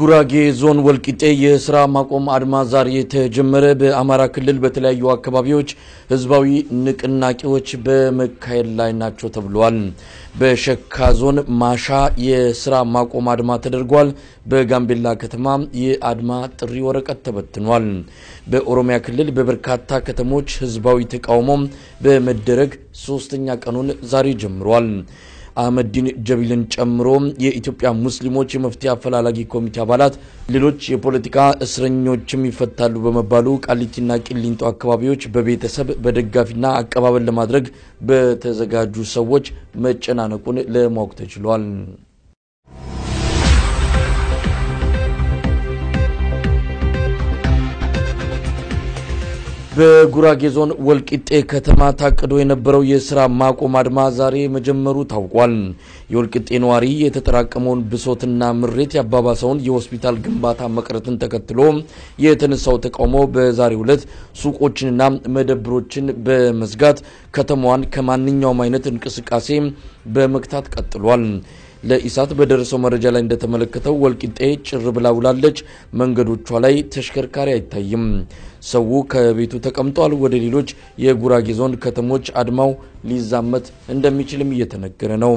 በጉራጌ ዞን ወልቂጤ የስራ ማቆም አድማ ዛሬ የተጀመረ። በአማራ ክልል በተለያዩ አካባቢዎች ህዝባዊ ንቅናቄዎች በመካሄድ ላይ ናቸው ተብሏል። በሸካ ዞን ማሻ የስራ ማቆም አድማ ተደርጓል። በጋምቤላ ከተማ የአድማ ጥሪ ወረቀት ተበትኗል። በኦሮሚያ ክልል በበርካታ ከተሞች ህዝባዊ ተቃውሞ በመደረግ ሶስተኛ ቀኑን ዛሬ ጀምሯል። አህመዲን ጀቢልን ጨምሮ የኢትዮጵያ ሙስሊሞች የመፍትሄ አፈላላጊ ኮሚቴ አባላት ሌሎች የፖለቲካ እስረኞችም ይፈታሉ በመባሉ ቃሊቲና ቂሊንጦ አካባቢዎች በቤተሰብ በደጋፊና አቀባበል ለማድረግ በተዘጋጁ ሰዎች መጨናነቁን ለማወቅ ተችሏል። በጉራጌ ዞን ወልቂጤ ከተማ ታቅዶ የነበረው የስራ ማቆም አድማ ዛሬ መጀመሩ ታውቋል። የወልቂጤ ነዋሪ የተጠራቀመውን ብሶትና ምሬት ያባባሰውን የሆስፒታል ግንባታ መቅረትን ተከትሎ የተነሳው ተቃውሞ በዛሬው ዕለት ሱቆችንና መደብሮችን በመዝጋት ከተማዋን ከማንኛውም አይነት እንቅስቃሴ በመግታት ቀጥሏል። ለኢሳት በደረሰው መረጃ ላይ እንደተመለከተው ወልቂጤ ጭር ብላ ውላለች። መንገዶቿ ላይ ተሽከርካሪ አይታይም። ሰው ከቤቱ ተቀምጧል። ወደ ሌሎች የጉራጌ ዞን ከተሞች አድማው ሊዛመት እንደሚችልም እየተነገረ ነው።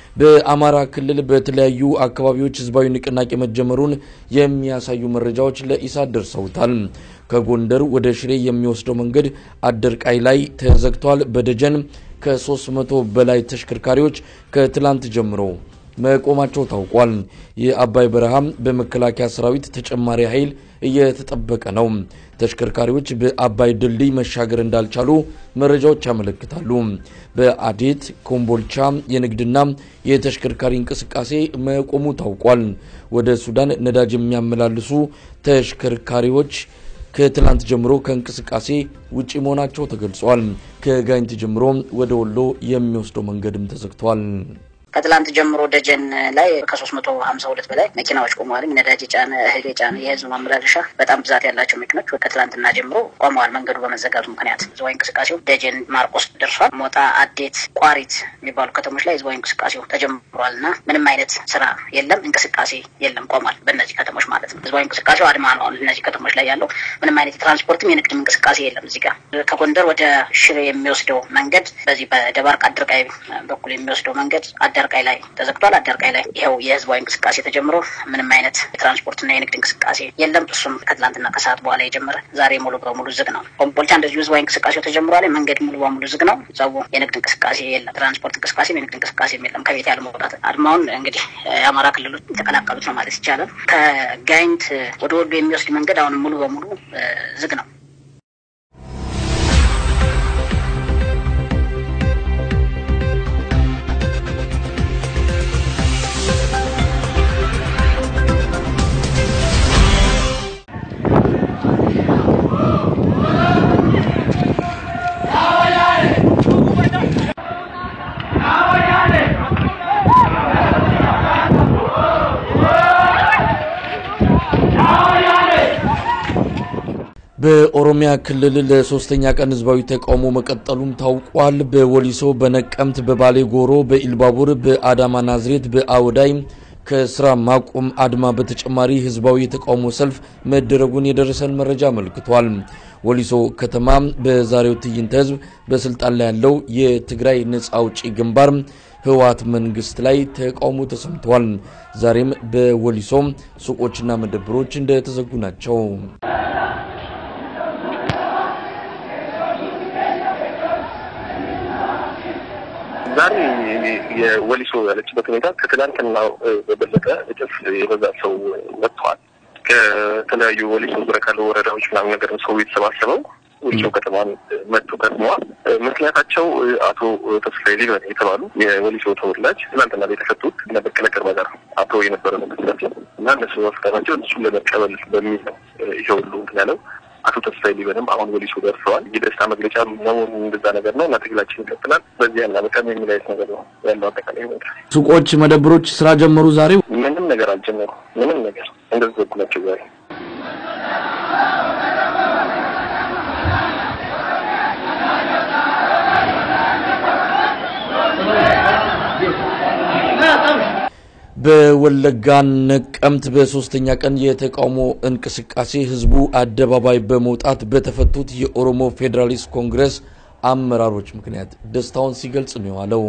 በአማራ ክልል በተለያዩ አካባቢዎች ህዝባዊ ንቅናቄ መጀመሩን የሚያሳዩ መረጃዎች ለኢሳት ደርሰውታል። ከጎንደር ወደ ሽሬ የሚወስደው መንገድ አደርቃይ ላይ ተዘግቷል። በደጀን ከ300 በላይ ተሽከርካሪዎች ከትላንት ጀምሮ መቆማቸው ታውቋል። የአባይ በረሃም በመከላከያ ሰራዊት ተጨማሪ ኃይል እየተጠበቀ ነው። ተሽከርካሪዎች በአባይ ድልድይ መሻገር እንዳልቻሉ መረጃዎች ያመለክታሉ። በአዴት ኮምቦልቻ የንግድና የተሽከርካሪ እንቅስቃሴ መቆሙ ታውቋል። ወደ ሱዳን ነዳጅ የሚያመላልሱ ተሽከርካሪዎች ከትላንት ጀምሮ ከእንቅስቃሴ ውጪ መሆናቸው ተገልጿል። ከጋይንት ጀምሮ ወደ ወሎ የሚወስደው መንገድም ተዘግቷል። ከትላንት ጀምሮ ደጀን ላይ ከሶስት መቶ ሀምሳ ሁለት በላይ መኪናዎች ቆመዋል። ነዳጅ የጫነ እህል የጫነ የህዝብ ማመላለሻ በጣም ብዛት ያላቸው መኪኖች ከትላንትና ጀምሮ ቆመዋል። መንገዱ በመዘጋቱ ምክንያት ህዝባዊ እንቅስቃሴው ደጀን ማርቆስ ደርሷል። ሞጣ፣ አዴት፣ ቋሪት የሚባሉ ከተሞች ላይ ህዝባዊ እንቅስቃሴው ተጀምሯል እና ምንም አይነት ስራ የለም፣ እንቅስቃሴ የለም፣ ቆሟል። በእነዚህ ከተሞች ማለት ነው። ህዝባዊ እንቅስቃሴው አድማ ነው። እነዚህ ከተሞች ላይ ያለው ምንም አይነት የትራንስፖርትም የንግድም እንቅስቃሴ የለም። እዚህ ጋር ከጎንደር ወደ ሽሬ የሚወስደው መንገድ በዚህ በደባርቅ አደርቃይ በኩል የሚወስደው መንገድ አዳርቃይ ላይ ተዘግቷል። አዳርቃይ ላይ ይኸው የህዝባዊ እንቅስቃሴ ተጀምሮ ምንም አይነት የትራንስፖርትና የንግድ እንቅስቃሴ የለም። እሱም ከትላንትና ከሰዓት በኋላ የጀመረ ዛሬ ሙሉ በሙሉ ዝግ ነው። ኮምቦልቻ እንደዚሁ ህዝባዊ እንቅስቃሴው ተጀምሯል። መንገድ ሙሉ በሙሉ ዝግ ነው። ሰው የንግድ እንቅስቃሴ የለም። ትራንስፖርት እንቅስቃሴ የንግድ እንቅስቃሴ የለም። ከቤት ያለ መውጣት አድማውን እንግዲህ የአማራ ክልሎች የተቀላቀሉት ነው ማለት ይቻላል። ከጋይንት ወደ ወሎ የሚወስድ መንገድ አሁንም ሙሉ በሙሉ ዝግ ነው። በኦሮሚያ ክልል ለሶስተኛ ቀን ህዝባዊ ተቃውሞ መቀጠሉም ታውቋል። በወሊሶ፣ በነቀምት፣ በባሌ ጎሮ፣ በኢልባቡር፣ በአዳማ ናዝሬት፣ በአወዳይ ከስራ ማቆም አድማ በተጨማሪ ህዝባዊ የተቃውሞ ሰልፍ መደረጉን የደረሰን መረጃ አመልክቷል። ወሊሶ ከተማ በዛሬው ትዕይንተ ህዝብ በስልጣን ላይ ያለው የትግራይ ነጻ አውጪ ግንባር ህወሓት መንግስት ላይ ተቃውሞ ተሰምተዋል። ዛሬም በወሊሶ ሱቆችና መደብሮች እንደተዘጉ ናቸው። ዛሬ የወሊሶ ያለችበት ሁኔታ ከትላንትናው በበለጠ እጥፍ የበዛ ሰው ወጥተዋል። ከተለያዩ ወሊሶ ዙሪያ ካሉ ወረዳዎች ምናምን ነገር ሰው የተሰባሰበው ወሊሶ ከተማን መጥቶ ከትመዋል። ምክንያታቸው አቶ ተስፋዬ ሊበን የተባሉ የወሊሶ ተወላጅ ትላንትና ላይ የተፈቱት እና በቀለ ገርባ ጋር አብረው የነበረ ነው ክስላቸው እና እነሱ መፍታታቸው እሱን ለመቀበል በሚል ነው ይሄ ሁሉ እንትን ያለው። አቶ ተስፋዬ ሊበንም አሁን ወሊሶ ደርሰዋል። የደስታ መግለጫ ነው እንደዛ ነገር ነው እና ትግላችን ይቀጥላል በዚህ ያና በጣም የሚለያየት ነገር ነው ያለው አጠቃላይ ሁኔታ። ሱቆች፣ መደብሮች ስራ ጀመሩ። ዛሬ ምንም ነገር አልጀመሩ ምንም ነገር እንደዚህ ዘጉ ናቸው ዛሬ በወለጋ ነቀምት በሶስተኛ ቀን የተቃውሞ እንቅስቃሴ ህዝቡ አደባባይ በመውጣት በተፈቱት የኦሮሞ ፌዴራሊስት ኮንግረስ አመራሮች ምክንያት ደስታውን ሲገልጽ ነው የዋለው።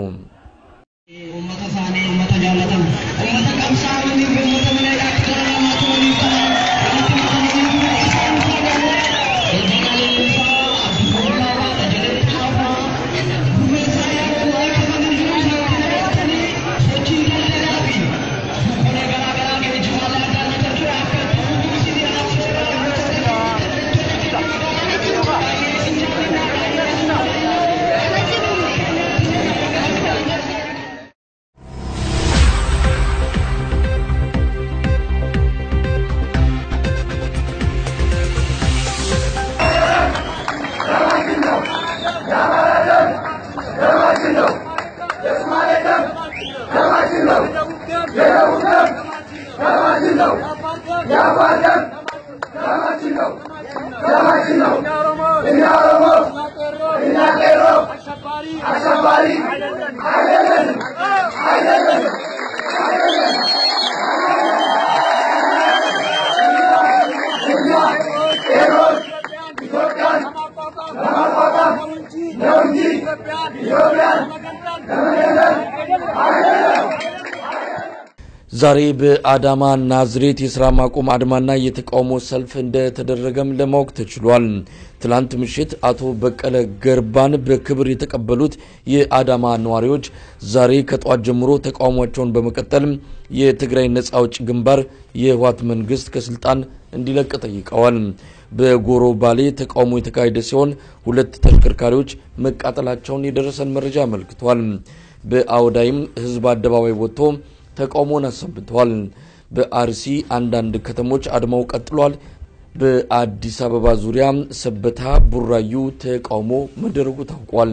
ዛሬ በአዳማ ናዝሬት የስራ ማቆም አድማና የተቃውሞ ሰልፍ እንደተደረገም ለማወቅ ተችሏል። ትላንት ምሽት አቶ በቀለ ገርባን በክብር የተቀበሉት የአዳማ ነዋሪዎች ዛሬ ከጠዋት ጀምሮ ተቃውሟቸውን በመቀጠል የትግራይ ነጻ አውጪ ግንባር የህወሓት መንግስት ከስልጣን እንዲለቅ ጠይቀዋል። በጎሮ ባሌ ተቃውሞ የተካሄደ ሲሆን ሁለት ተሽከርካሪዎች መቃጠላቸውን የደረሰን መረጃ አመልክቷል። በአውዳይም ህዝብ አደባባይ ወጥቶ ተቃውሞን አሰምተዋል። በአርሲ አንዳንድ ከተሞች አድማው ቀጥሏል። በአዲስ አበባ ዙሪያ ሰበታ፣ ቡራዩ ተቃውሞ መደረጉ ታውቋል።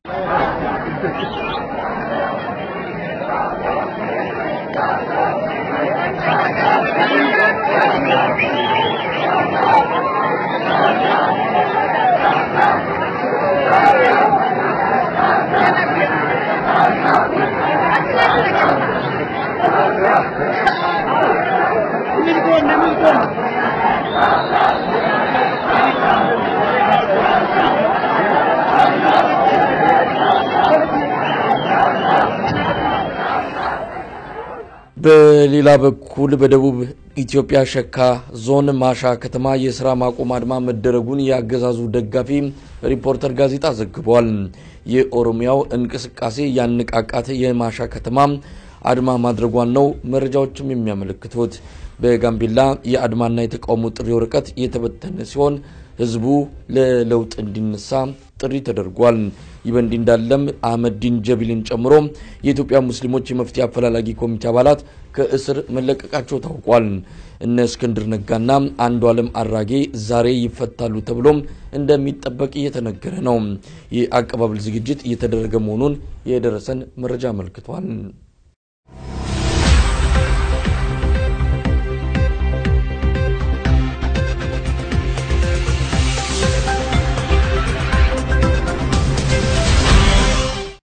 በሌላ በኩል በደቡብ ኢትዮጵያ ሸካ ዞን ማሻ ከተማ የስራ ማቆም አድማ መደረጉን የአገዛዙ ደጋፊ ሪፖርተር ጋዜጣ ዘግቧል። የኦሮሚያው እንቅስቃሴ ያነቃቃት የማሻ ከተማ አድማ ማድረጓን ነው መረጃዎችም የሚያመለክቱት። በጋምቤላ የአድማና የተቃውሞ ጥሪ ወረቀት የተበተነ ሲሆን ህዝቡ ለለውጥ እንዲነሳ ጥሪ ተደርጓል። ይህ በእንዲህ እንዳለም አህመዲን ጀቢልን ጨምሮ የኢትዮጵያ ሙስሊሞች የመፍትሄ አፈላላጊ ኮሚቴ አባላት ከእስር መለቀቃቸው ታውቋል። እነ እስክንድር ነጋና አንዱ ዓለም አራጌ ዛሬ ይፈታሉ ተብሎም እንደሚጠበቅ እየተነገረ ነው። የአቀባበል ዝግጅት እየተደረገ መሆኑን የደረሰን መረጃ አመልክቷል።